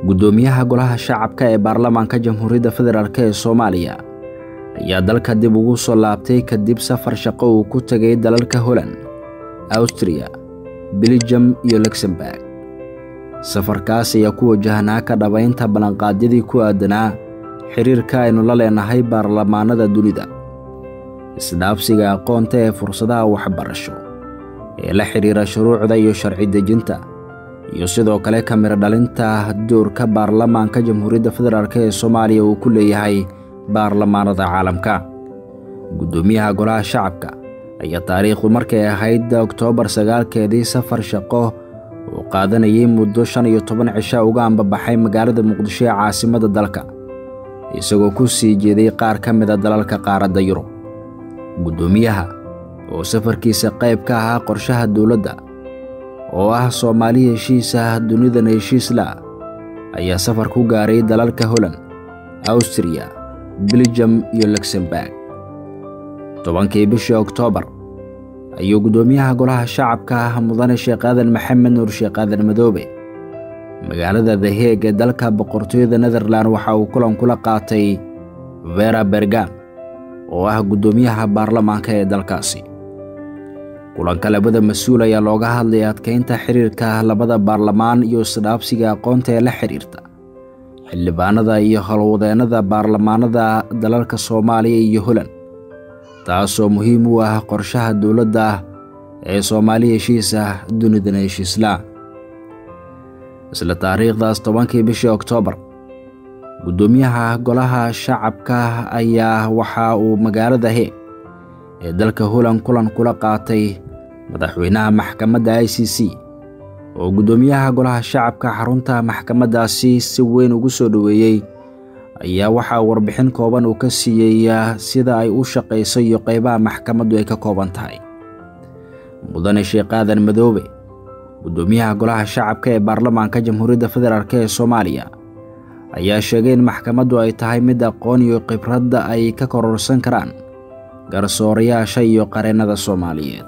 guddoomiyaha golaha shacabka ee baarlamaanka jamhuuriyadda federaalk ee soomaaliya ayaa dalka dib ugu soo laabtay kadib safar shaqo uu ku tegay dalalka holland awstriya beljam iyo luxemburg safarkaas ayaa ku wajahnaa ka dhabaynta ballanqaadyadii ku aadanaa xiriirka aynu la leenahay baarlamaanada dunida isdhaafsiga aqoonta ee fursadaha waxbarasho ee la xidhiira shuruucda iyo sharci dejinta iyo sidoo kale kamiro dhalinta doorka baarlamaanka jamhuuriyadda federaalk ee soomaaliya uu ku leeyahay baarlamaanada caalamka guddoomiyaha golaha shacabka ayaa taariikhdu markay ahayd oktoobar sagaalkeedii safar shaqo uu qaadanayay muddo shan iyo toban cisha uga ambabaxay magaalada muqdisho ee caasimadda dalka isagoo ku sii jeeday qaar ka mida dalalka qaaradda yurub guddoomiyaha oo safarkiisa qayb ka ahaa qorshaha dowladda oo ah soomaali heshiisa dunidana heshiisla ayaa safar ku gaaray dalalka holland awstriya beljam iyo luxemburg tobankii bishii oktoobar ayuu guddoomiyaha golaha shacabka mudane sheekh aadan maxamed nuur sheekh aadan madoobe magaalada the heeg ee dalka boqortooyada netherlan waxa uu kulan kula qaatay vera bergam oo ah guddoomiyaha baarlamaanka ee dalkaasi kulanka labada mas-uul ayaa looga hadlay adkeynta xiriirka labada baarlamaan iyo isdhaabsiga aqoonta ee la xidhiirta xildhibaanada iyo howlwadeennada baarlamaanada dalalka soomaaliya iyo holland taasoo muhiim u ah qorshaha dowladda ee soomaali heshiisa dunidana heshiisla isla taariikhdaas tobankii bishii oktoobar guddoomiyaha golaha shacabka ayaa waxa uu magaalada heeg ee dalka holland kulan kula qaatay madaxweynaha maxkamadda i c c oo guddoomiyaha golaha shacabka xarunta maxkamaddaasi si weyn ugu soo dhoweeyey ayaa waxaa warbixin kooban uu ka siiyey sida ay u shaqayso iyo qaybaha maxkamaddu ay ka kooban tahay mudane sheekh aadan madoobe guddoomiyaha golaha shacabka ee baarlamaanka jamhuuriyadda federaalk ee soomaaliya ayaa sheegay in maxkamaddu ay tahay mid aqoon iyo khibradda ay ka kororsan karaan garsoorayaasha iyo qareennada soomaaliyeed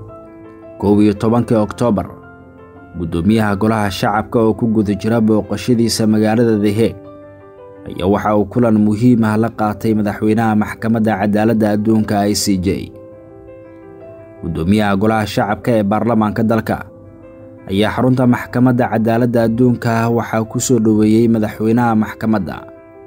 koob iyo tobankii oktoobar guddoomiyaha golaha shacabka oo ku guda jira booqashadiisa magaalada the heeg ayaa waxa uu kulan muhiim ah la qaatay madaxweynaha maxkamadda cadaaladda adduunka i c j guddoomiyaha golaha shacabka ee baarlamaanka dalka ayaa xarunta maxkamadda cadaaladda adduunka waxaa ku soo dhoweeyey madaxweynaha maxkamadda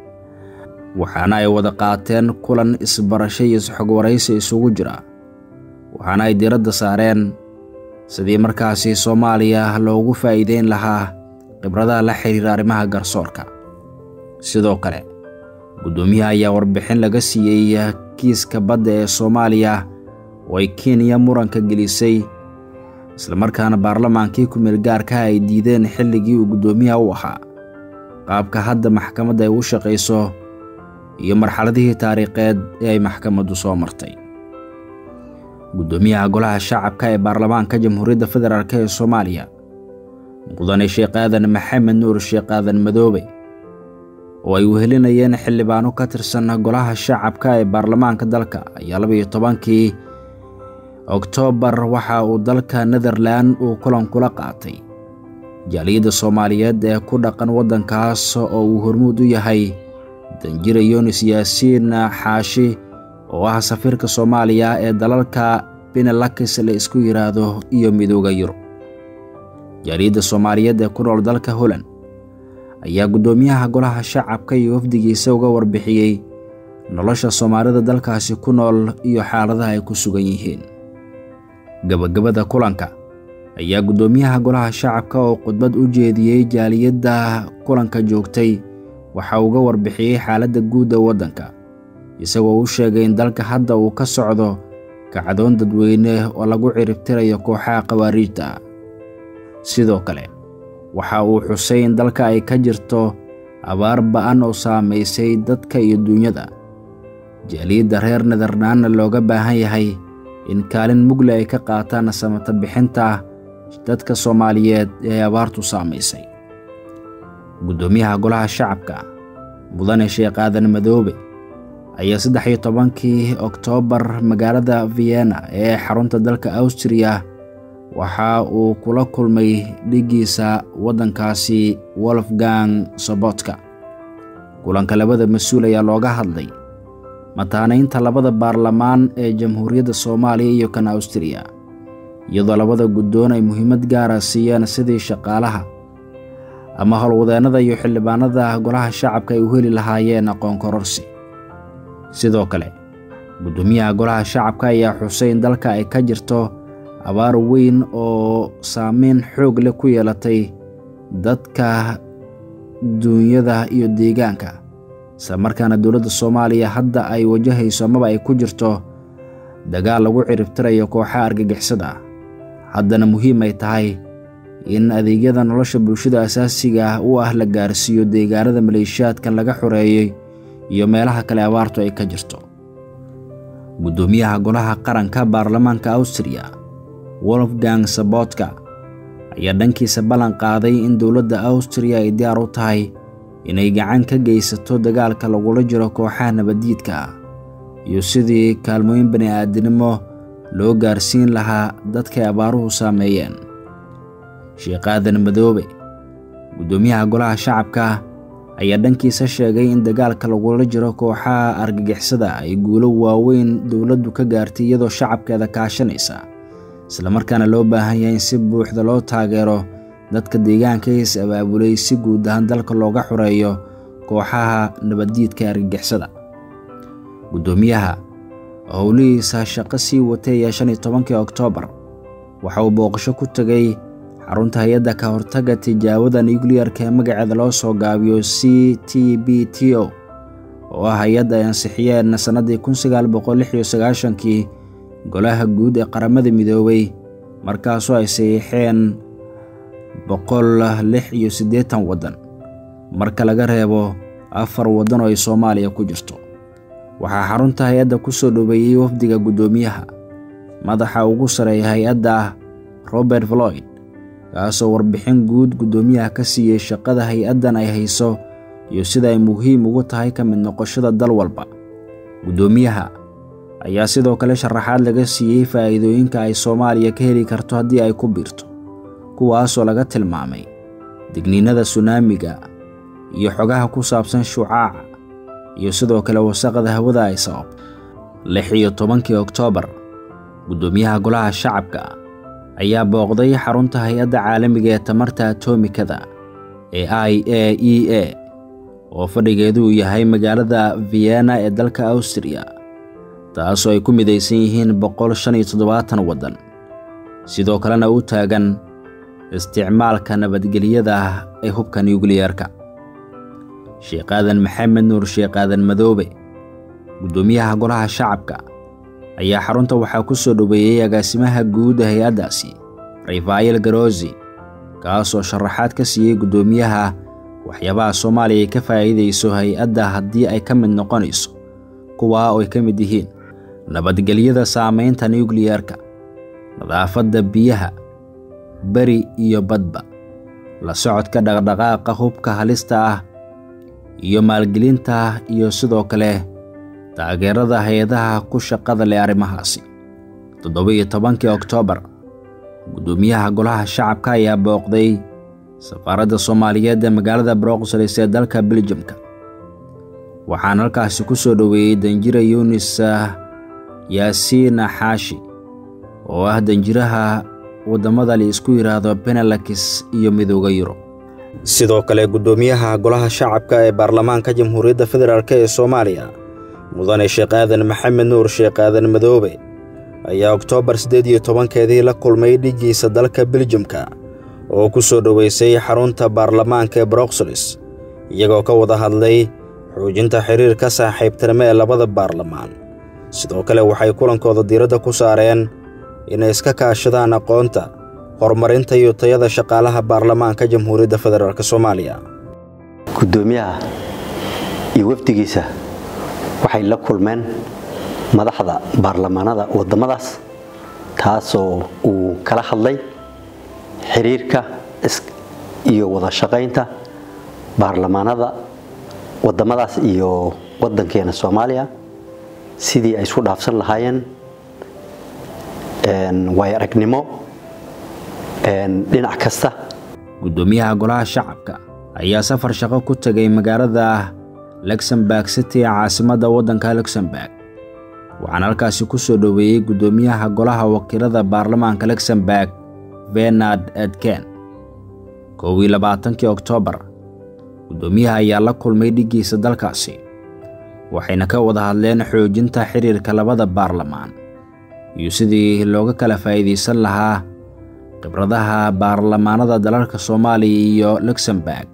waxaana ay wada qaateen kulan isbarasho iyo isxog waraysi isugu jira waxaana ay diiradda saareen sidii markaasi soomaaliya loogu faa'iideyn lahaa khibradaha la xiriira arrimaha garsoorka sidoo kale guddoomiyaha ayaa warbixin laga siiyey kiiska badda ee soomaaliya oo ay kenya muranka gelisay islamarkaana baarlamaankii ku-meel gaarka ay diideen xilligii uu guddoomiyaha u ahaa qaabka hadda maxkamadda ay u shaqayso iyo marxaladihii taariikheed ee ay maxkamaddu soo martay guddoomiyaha golaha shacabka ee baarlamaanka jamhuuriyadda federaalk ee soomaaliya mudane sheekh aadan maxamed nuur sheekh aadan madoobe oo ay wehelinayeen xildhibaano ka tirsan golaha shacabka ee baarlamaanka dalka ayaa labaiyo tobankii oktoobar waxa uu dalka netherlan uu kulan kula qaatay jaaliyadda soomaaliyeed ee ku dhaqan waddankaas oo uu hormuud u yahay danjira yunis yaasiin xaashi oo ah safiirka soomaaliya ee dalalka benelakis la isku yidhaahdo iyo midooda yurub jaaliyadda soomaaliyeed ee ku nool dalka holland ayaa guddoomiyaha golaha shacabka iyo wafdigiisa uga warbixiyey nolosha soomaalida dalkaasi ku nool iyo xaaladaha ay ku sugan yihiin gabagabada kulanka ayaa guddoomiyaha golaha shacabka oo khudbad u jeediyey jaaliyadda kulanka joogtay waxa uga warbixiyey xaaladda guud ee waddanka isagoo u sheegay in dalka hadda uu ka socdo kacdoon dadweyne oo lagu ciribtirayo kooxaha khawaariijta ah sidoo kale waxa uu xusay in dalka ay ka jirto abaar ba'an oo saamaysay dadka iyo duunyada jaaliyadda reer netherlanna looga baahan yahay in kaalin mugle ay ka qaataan samata bixinta dadka soomaaliyeed ee abaartu saamaysay guddoomiyaha golaha shacabka mudane sheekh aadan madoobe ayaa saddex iyo tobankii oktoobar magaalada vienna ee xarunta dalka awstriya waxa uu kula kulmay dhigiisa waddankaasi wolfgang sobotka kulanka labada mas-uul ayaa looga hadlay mataanaynta labada baarlamaan ee jamhuuriyadda soomaaliya iyo kan awstriya iyadoo labada guddoon ay muhiimad gaara siiyeen sidii shaqaalaha ama howlwadeennada iyo xildhibaanada golaha shacabka ay u heli lahaayeen aqoon kororsi sidoo kale guddoomiyaha golaha shacabka ayaa xusay in dalka ay ka jirto abaar weyn oo saameyn xoog leh ku yeelatay dadka duunyada iyo deegaanka isla markaana dowladda soomaaliya hadda ay wajahayso amaba ay ku jirto dagaal lagu ciribtirayo kooxaha argagixisada ah haddana muhiim ay tahay in adeegyada nolosha bulshada asaasiga ah u ah la gaarsiiyo deegaanada maleeshiyaadkan laga xoreeyey iyo meelaha kale abaartu ay ka jirto guddoomiyaha golaha qaranka baarlamaanka awstriya wolfgang sabotka ayaa dhankiisa ballan qaaday in dowladda awstriya ay diyaar u tahay inay gacan ka geysato dagaalka lagula jiro kooxaha nabaddiidka ah iyo sidii kaalmooyin bani aadinimo loo gaarsiin lahaa dadkay abaaruhu saameeyeen sheekh aadan madoobe guddoomiyaha golaha shacabka ayaa dhankiisa sheegay in dagaalka lagula jiro kooxaha argagixisada ay guulo waaweyn dowladdu ka gaartay iyadoo shacabkeeda kaashanaysa islamarkaana loo baahan yahay in si buuxda loo taageero dadka deegaanka is abaabulay si guud ahaan dalka looga xoreeyo kooxaha nabaddiidka ee argagixisada guddoomiyaha howlihiisa shaqo sii watay ee shan iyo tobankii oktoobar waxa uu booqasho ku tegay xarunta hay-adda ka hortagga tijaabada nukliyarka ee magaceeda loo soo gaabiyo c t b t o oo ah hay-adda ay ansixiyeen sannaddii kun sagaal boqol lix iyo sagaashankii golaha guud ee qaramada midoobay markaasoo ay saxiixeen boqol lix iyo siddeetan waddan marka laga reebo afar waddan oo ay soomaaliya ku jirto waxaa xarunta hay-adda ku soo dhoweeyey wafdiga guddoomiyaha madaxa ugu sareeya hay-adda robert floyd kaasoo warbixin guud guddoomiyaha ka siiyey shaqada hay-addan ay hayso iyo sida ay muhiim ugu tahay ka mid noqoshada dal walba guddoomiyaha ayaa sidoo kale sharaxaad laga siiyey faa'iidooyinka ay soomaaliya ka heli karto haddii ay ku biirto kuwaasoo laga tilmaamay digniinada sunaamiga iyo xogaha ku saabsan shucaaca iyo sidoo kale wasaqda hawada ay sabab lix iyo tobankii oktoobar guddoomiyaha golaha shacabka ayaa booqday xarunta hay-adda caalamiga ee tamarta atomikada ee i a e a oo fadhigeedu uu yahay magaalada vienna ee dalka awstriya taasoo ay ku midaysan yihiin boqol shan iyo toddobaatan waddan sidoo kalena u taagan isticmaalka nabadgelyada ee hubka nukliyarka sheekh aadan maxamed nuur sheekh aadan madoobe guddoomiyaha golaha shacabka ayaa xarunta waxaa ku soo dhoweeyey agaasimaha guud ee hay-addaasi rafaayel garosi kaasoo sharaxaad ka siiyey guddoomiyaha waxyaabaha soomaaliya ay ka faa'iidayso hay-adda haddii ay ka mid noqonayso kuwaa oo ay ka mid yihiin nabadgelyada saamaynta nukliyarka nadaafadda biyaha beri iyo badba la socodka dhaqdhaqaaqa hubka halista ah iyo maalgelinta iyo sidoo kale taageerada hay-adaha ku shaqada leh arrimahaasi toddoba-iyo tobankii oktoobar guddoomiyaha golaha shacabka ayaa booqday safaaradda soomaaliyeed ee magaalada broxels ee dalka beljamka waxaana halkaasi ku soo dhoweeyey danjira yunis yaasiin xaashi oo ah danjiraha waddamada la isku yidhaahdo benelakis iyo midooda yurub sidoo kale guddoomiyaha golaha shacabka ee baarlamaanka jamhuuriyadda federaalk ee soomaaliya mudane sheekh aadan maxamed nuur sheekh aadan madoobe ayaa oktoobar siddeed iyo tobankeedii la kulmay dhigiisa dalka beljamka oo ku soo dhoweysay xarunta baarlamaanka ee broxels iyagoo ka wada hadlay xoojinta xiriirka saaxiibtinimo ee labada baarlamaan sidoo kale waxay kulankooda diiradda ku saareen inay iska kaashadaan aqoonta horumarinta iyo tayada shaqaalaha baarlamaanka jamhuuriyadda federaalk soomaaliya guddoomiyaha iyo wafdigiisa waxay la kulmeen madaxda baarlamaanada waddamadaas taasoo uu kala hadlay xiriirka iyo wada shaqaynta baarlamaanada waddamadaas iyo waddankeena soomaaliya sidii ay isku dhaafsan lahaayeen waay aragnimo dhinac kasta guddoomiyaha golaha shacabka ayaa safar shaqo ku tegay magaalada luxemburg city ee caasimadda waddanka luxemburg waxaana halkaasi ku soo dhoweeyey guddoomiyaha golaha wakiilada baarlamaanka luxemburg venard edken kow iyo labaatankii oktoobar guddoomiyaha ayaa la kulmay dhiggiisa dalkaasi waxayna ka wada hadleen xoojinta xiriirka labada baarlamaan iyo sidii looga kala faa'iidaysan lahaa khibradaha baarlamaanada dalalka soomaaliya iyo luxemburg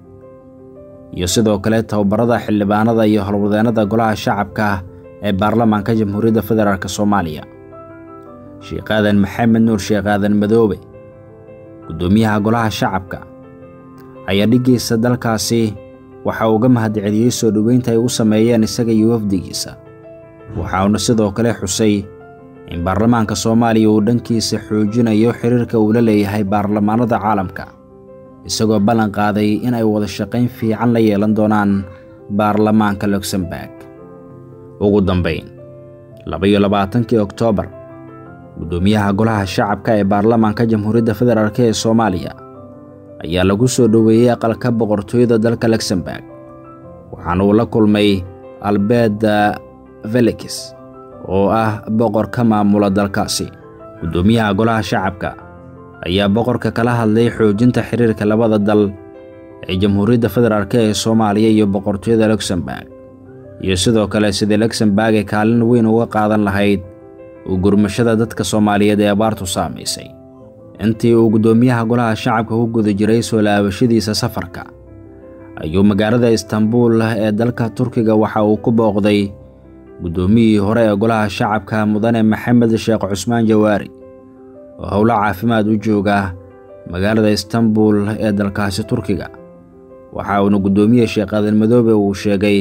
iyo sidoo kale tababarada xildhibaanada iyo howlwadeennada golaha shacabka ee baarlamaanka jamhuuriyadda federaalk soomaaliya sheekh aadan maxamed nuur sheekh aadan madoobe guddoomiyaha golaha shacabka ayaa dhiggiisa dalkaasi waxa uu uga mahadceliyey soo dhoweynta ay u sameeyeen isaga iyo wafdigiisa waxauna sidoo kale xusay in baarlamaanka soomaaliya uu dhankiisa xoojinayo xiriirka uu la leeyahay baarlamaanada caalamka isagoo ballan qaaday in ay wada shaqayn fiican la yeelan doonaan baarlamaanka luxemburg ugu dambayn laba-iyo labaatankii oktoobar guddoomiyaha golaha shacabka ee baarlamaanka jamhuuriyadda federaalk ee soomaaliya ayaa lagu soo dhoweeyey aqalka boqortooyada dalka luxemburg waxaana uu la kulmay albeda felix oo ah boqor ka maamula dalkaasi guddoomiyaha golaha shacabka ayaa boqorka kala hadlay xoojinta xiriirka labada dal ee jamhuuriyadda federaalk ee soomaaliya iyo boqortooyada luxemburg iyo sidoo kale sidii luxemburg ay kaalin weyn uga qaadan lahayd u gurmashada dadka soomaaliyeed ee abaartu saamaysay intii uu guddoomiyaha golaha shacabka ku guda jiray soo laabashadiisa safarka ayuu magaalada istanbuul ee dalka turkiga waxa uu ku booqday guddoomiyihii hore ee golaha shacabka mudane maxamed sheekh cusmaan jawaari oo howlo caafimaad u jooga magaalada istanbuul ee dalkaasi turkiga waxa uuna guddoomiye sheekh aadan madoobe uu sheegay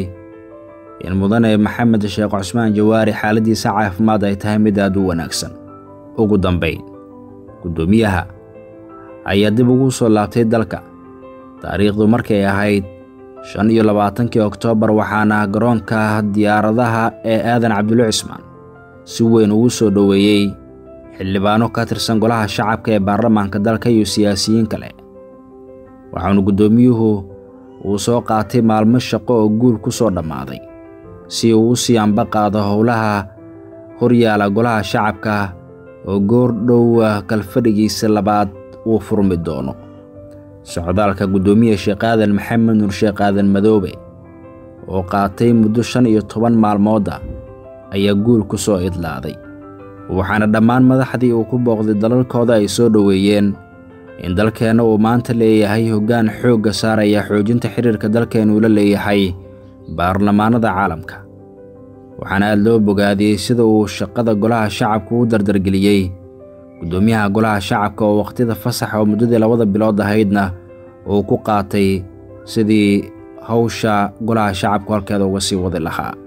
in mudane maxamed sheekh cusmaan jawaari xaaladdiisa caafimaad ay tahay mid aad u wanaagsan ugu dambayn guddoomiyaha ayaa dib ugu soo laabtay dalka taariikhdu markay ahayd shan iyo labaatankii oktoobar waxaana garoonka diyaaradaha ee aadan cabdulle cismaan si weyn ugu soo dhoweeyey xildhibaano ka tirsan golaha shacabka ee baarlamaanka dalka iyo siyaasiyiin kale waxaanu guddoomiyuhu uu soo qaatay maalmo shaqo oo guul ku soo dhammaaday si uu u sii amba qaado howlaha horyaala golaha shacabka oo goor dhowa kalfadhigiisa labaad uu furmi doono socdaalka guddoomiye sheekh aadan maxamed nuur sheekh aadan madoobe oo qaatay muddo shan iyo toban maalmooda ayaa guul ku soo idlaaday waxaana dhammaan madaxdii uu ku booqday dalalkooda ay soo dhoweeyeen in dalkeenna uu maanta leeyahay hoggaan xoogga saaraya xoojinta xiriirka dalkeennu la leeyahay baarlamaanada caalamka waxaana aad loo bogaadiyey sida uu shaqada golaha shacabka u dardargeliyey guddoomiyaha golaha shacabka oo wakhtida fasaxa oo muddadii labada bilood ahaydna uu ku qaatay sidii hawsha golaha shacabku halkeeda uga sii wadi lahaa